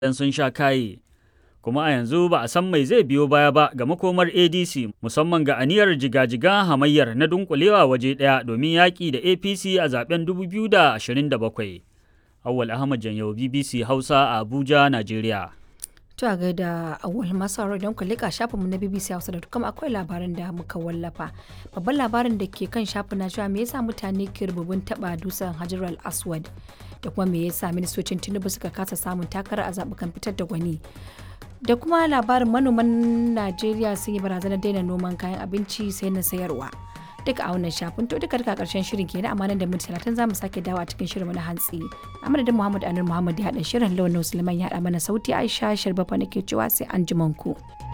dan sun sha kaye. Kuma a yanzu ba a san mai zai biyo baya ba ga makomar ADC musamman ga aniyar jigajigan hamayyar na dunkulewa waje ɗaya domin yaƙi da APC a zaben 2027. Awwal Ahmad Janyau BBC Hausa a Abuja, Najeriya. To a gaida awal masu don ku leƙa shafinmu na BBC Hausa da kuma akwai labarin da muka wallafa. Babban labarin da ke kan shafin na cewa me yasa mutane ke rububin taɓa dusan Hajar al-Aswad da kuma me yasa ministocin Tinubu suka kasa samun takara a zaɓukan fitar da gwani. Da kuma labarin manoman Najeriya sun yi barazanar daina noman kayan abinci sai na sayarwa. duka a wannan shafin to duka duka karshen shirin kenan amma nan da minti talatin za mu sake dawo a cikin shirin na hantsi a madadin muhammad anur muhammad ya haɗa shirin launin suleiman ya haɗa mana sauti aisha sharbafa nake cewa sai an ku.